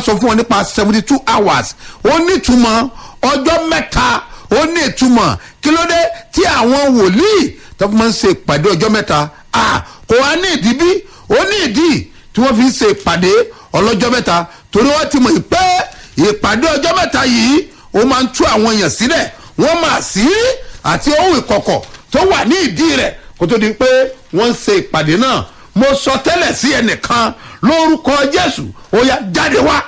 sọ fún wọn nípa seventy two hours ó ní ìtumọ̀ ọjọ́ mẹ́ta ó ní ìtumọ̀ kí ló dé tí àwọn wòlíì tó fi máa ń ṣe ìpàdé ọjọ́ mẹ́ta ah kò wá ní ìdí bí ó ní ìdí tí wọ́n fi ń ṣe ìpàdé ọlọ́jọ́ mẹ́ta torí wọ́n ti mọ̀ pé ìpàdé ọjọ́ mẹ́ta yìí ó máa ń tú àwọn èèyàn sílẹ̀ wọ́n máa sí àti ohun ìkọ̀kọ̀ tó wà ní ìdí rẹ̀ kó tó di pé wọ́n ń ṣe ìpàdé náà mo sọ tẹ́lẹ̀ sí ẹnìkan lórúkọ jésù ó yá jáde wá.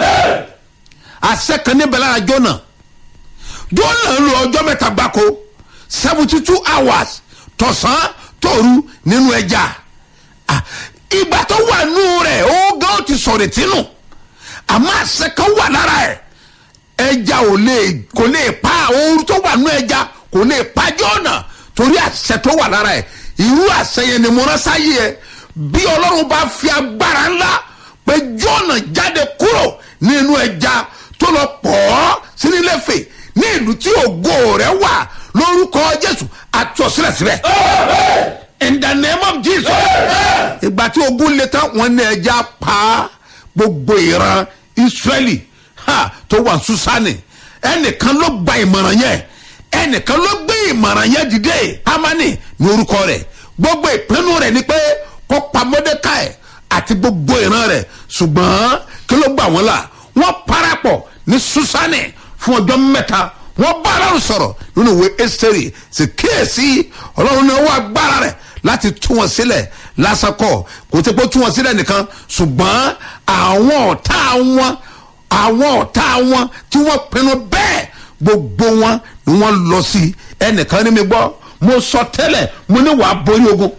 àṣẹ kan níbẹ̀ lára jóná jóná ń lo ọjọ́ mẹ́ta gbáko seventy two hours tọ̀sán tòru nínú ẹja Ah, ìgbà tó wà nù rẹ̀ ó gán ti sọ̀rọ̀ tínú àmọ́ àṣẹ kan wà lára ẹ̀ ẹja ò lè kò lè pa ooru tó wà nù ẹja kò lè pa jóná torí àṣẹ tó wà lára ẹ̀ irú àṣẹ yẹn ni mo rán sáyé ẹ bí ọlọ́run bá fi agbára ńlá pé jóná jáde kúrò nínú ẹja tó lọ pọ̀ ọ́ sínílẹ̀fẹ̀ ní ìlú tí ògo rẹ̀ wà lórúkọ jésù àtúnṣílẹ̀ síbẹ̀ in the name of jesus ìgbà tí ogun le tán wọn ní ẹja pa gbogbo ìran israẹli ha tó wà susani ẹnìkan ló gba ìmọ̀ràn yẹn ẹnìkan ló gbé ìmọ̀ràn yẹn dìde hamani ní orúkọ rẹ̀ gbogbo ìpinnu rẹ̀ ni pé kó pa mọ́dékàì àti gbogbo ìran rẹ̀ ṣùgbọ́n kí ló gbà wọ́n là wọ́n parapọ̀ ní susani fún ọjọ́ mẹ́ta wọ́n bá ọlọ́run sọ̀rọ̀ nínú ìwé ẹ́sítẹ́rì sì kíyèsí ọlọ́run ní owó agbára rẹ̀ láti tú wọn sílẹ̀ lásàkọ̀ kò tí kò tú wọn sílẹ̀ nìkan ṣùgbọ́n àwọn ọ̀tá wọn àwọn ọ̀tá wọn tí wọ́n pinnu bẹ́ẹ̀ gbogbo wọn ni wọ́n lọ sí ẹnìkan ní mi gbọ́ mo sọ tẹ́lẹ̀ mo ní wàá borí ogun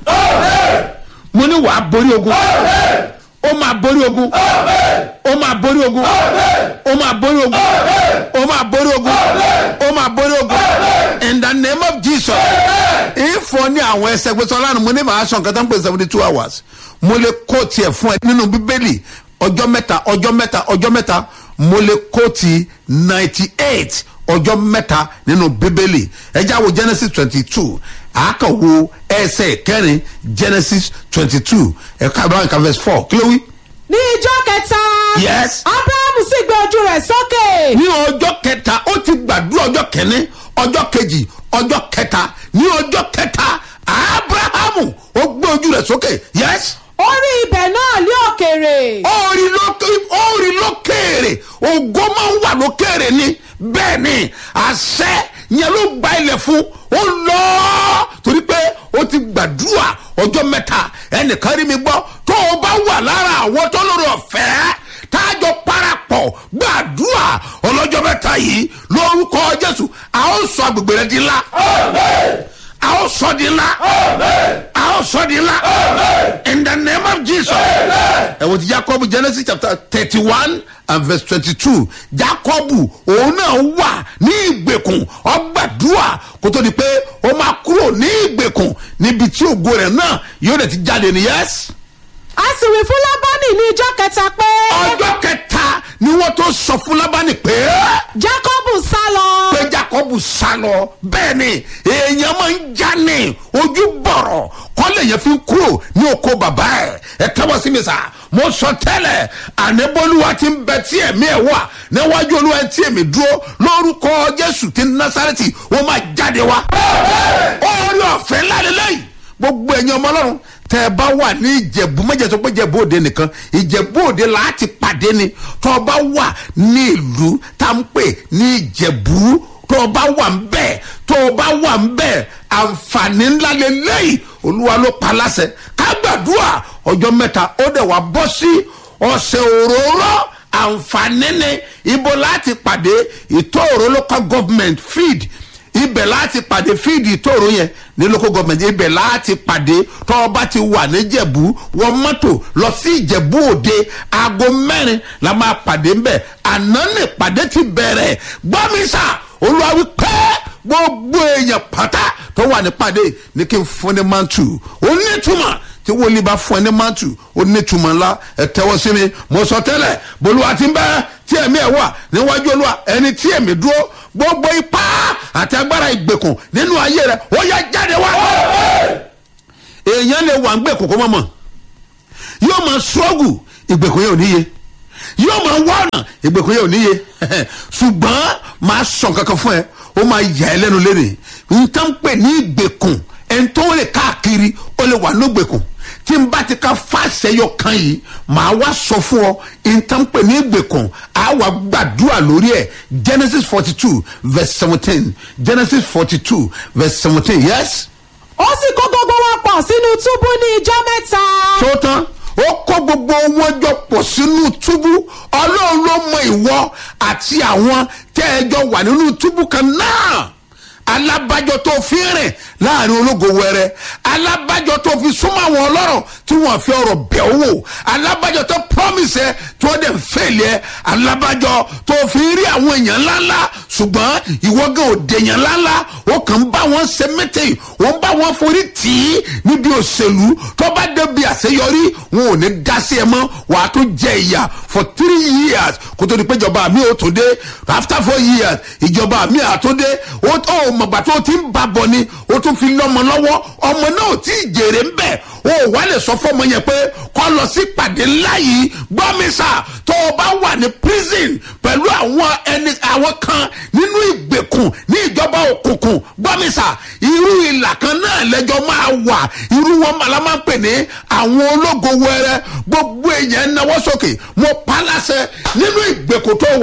mo ní wàá borí ogun ó máa borí ogun ó máa borí ogun ó máa borí ogun ó máa borí ogun ó máa borí ogun in the name of jesus ìfọ ní àwọn ẹsẹ gbèsè ọlọ́run mo ní màá sọ nǹkan tó ń pè seventy two hours mo lè kó tiẹ̀ fún ẹ nínú bíbélì ọjọ́ mẹ́ta ọjọ́ mẹ́ta ọjọ́ mẹ́ta mo lè kó ti ninety eight ọjọ́ mẹ́ta nínú bíbélì ẹjẹ́ àwọ̀ genesis twenty two àákàwọ̀ ẹsẹ̀ kẹrin genesis twenty two ẹ̀ka abraham kan verse four kí ló wí. ní ijọ́ kẹta. Yes. abrahamu sì gbé ojú rẹ̀ sókè. ní ọjọ́ kẹta ó ti gbàdúrà ọjọ́ kẹ́ni ọjọ́ kejì ọjọ́ kẹta ní ọjọ́ kẹta abrahamu ó gbé ojú rẹ̀ sókè yes ó rí ibẹ̀ náà lé òkèrè. orí lókè orí lókèrè ògo máa ń wà lókèrè ni bẹ́ẹ̀ ni àṣẹ yẹn ló gba ilẹ̀ fún ó lọ torí pé ó ti gbàdúrà ọjọ́ mẹ́ta ẹnìkan rí mi gbọ́ tó o bá wà lára àwọn tó lórí ọ̀fẹ́ tájọ parapọ̀ gbàdúrà ọlọ́jọ́ mẹ́ta yìí lórúkọ jésù a ó sọ agbègbè rẹ di ńlá a ó sọ di ńlá a ó sọ di ńlá in the name of jesus ẹ wò ti jacob genesis chapter thirty one and verse twenty-two jacob òun náà wà ní ìgbèkùn ọgbàdúrà kó tó di pé ó máa kúrò ní ìgbèkùn níbi tí ògo rẹ̀ náà yóò dẹ̀ ti jáde ní yẹ́sì a sì wí fún lábánì ní ijọ́ kẹta pé. ọjọ́ kẹta ni wọ́n tó sọ fún lábánì pé jacobu sá lọ. pé jacob sá lọ bẹ́ẹ̀ ni èèyàn máa ń já ní ojú bọ̀rọ̀ kọ́lé yẹn fi kúrò ní oko bàbá ẹ̀ ẹ tẹ́wọ́ sí mi sá mo sọ tẹ́lẹ̀ ànébólúwa ti ń bẹ tí ẹ̀mí ẹ̀ wà níwájú olúwa tí èmi dúró lórúkọ jésù ti násàrẹ́tì wọ́n máa jáde wá. orí ọ̀fẹ́ lálẹ́lẹ́yìn gbogbo ẹ̀yin ọmọ ọlọ́run tẹ́ ẹ bá wà ní ìjẹ̀bú mẹ́jẹ̀ tó pé ìjẹ̀bú òde nìkan ìjẹ̀bú òde láti pàdé ni tọ́ ọ bá wà ní ìlú tá à ń pè ní ìjẹ̀bú tọ́ ọ bá wà ń bẹ̀ tọ́ ọ bá wà ń bẹ̀ àǹfààní ńlá lélẹ́yìí olúwa ló pa láṣẹ ká gbàdúrà ọjọ́ mẹ́ta ó dẹ̀ wá bọ́ sí ọ̀sẹ̀ òróró àǹfààní ni ibo láti pàdé ìtòòró local government feed ibẹ̀ láti pàdé fíìdì tóòrò yẹn ní local government ibẹ̀ láti pàdé tọ́ ọ bá ti wà níjẹ̀bú wọ́n mọ́tò lọ sí ìjẹ̀bú òde aago mẹ́rin la máa pàdé ńbẹ̀ àná ní pàdé ti bẹ̀rẹ̀ gbọ́mísà olùwàwí pẹ́ gbogbo èèyàn pátá tó wà ní pàdé ní kí n fún ní mantu onítùmọ̀ tí wòlíì bá fún ẹ ní mantu onítùmọ̀ ńlá ẹ tẹ́wọ́ sí mi mo sọ tẹ́lẹ̀ bolúwa ti ń bẹ́ tí ẹ̀mí ẹ̀ wà níwájú olúwa ẹni tí ẹ̀mí dúró gbogbo ipá àti agbára ìgbèkùn nínú ayé rẹ ó yá jáde wá. èèyàn lè wà ń gbèkùn kó mọ̀ mọ̀ yóò máa ṣọ́ọ̀gù ìgbèkùn yẹn ò níye yóò máa wá ọ̀nà ìgbèkùn yẹn ò níye ṣùgbọ́n máa sọ kankan fún ẹ ó máa yà ẹ lẹ́nu lẹ́nu nǹkan pè ní ìgbèkùn ẹni tó lè káàkiri ó lè wà ní ìgbèkùn tí n bá ti ka fàṣẹyọ kan yìí màá wá sọ fún ọ nǹkan pè ní ìgbèkùn á wà gbàdúrà lórí ẹ genesis forty two verse seventeen genesis forty two verse seventeen yes ó sì kó gbogbo wọn pọ̀ sínú túbú ní ijọ́ mẹ́ta. tó tán ó kó gbogbo wọn jọ pọ̀ sínú túbú ọlọ́run ló mọ ìwọ àti àwọn tẹ́ ẹ jọ wà nínú túbú kan náà alábàjọ tó fi rìn láàrin ológo wẹrẹ alábàjọ tó fi súnmọ́ àwọn ọlọ́rọ̀ tí wọ́n fi ọ̀rọ̀ bẹ̀ ọ́ wò alábàjọ tó promise ẹ tí wọ́n dẹ̀ ń fèlè ẹ alábàjọ tó fi rí àwọn èèyàn ńláńlá ṣùgbọ́n ìwọ gan ò dèèyàn ńláńlá ó kàn ń bá wọn ṣe mẹ́tẹ̀ẹ́ wọ́n bá wọn forí tì í níbi òṣèlú tó bá débi àṣeyọrí wọn ò ní dá sí ẹ mọ́ wàá tó jẹ ìyà for three years kó tó di pé ìjọba mi ò tó dé after four years ìjọba mi à tó dé ó tó mọ̀gbà tó ti ń ba bọ̀ ni ó tún fi lọ́mọ lọ́wọ́ ọmọ náà ò tí ì jèrè ń bẹ̀ o wà lè sọ fọmọ yẹn pé kọ́ lọ sí pàdé ńlá yìí gbọ́mísà tó o bá wà ní prison pẹ̀lú àwọn ẹni àwọn kan nínú ìgbèkùn ní ìjọba òkùnkùn gbọ́mísà irú ìlà kan náà lẹ́jọ́ máa wà irú wọn màlá máa ń pè ní àwọn ológo wẹrẹ gbogbo èèyàn náwó sókè mo pa á láṣẹ nínú ìgbèkùn tó wà.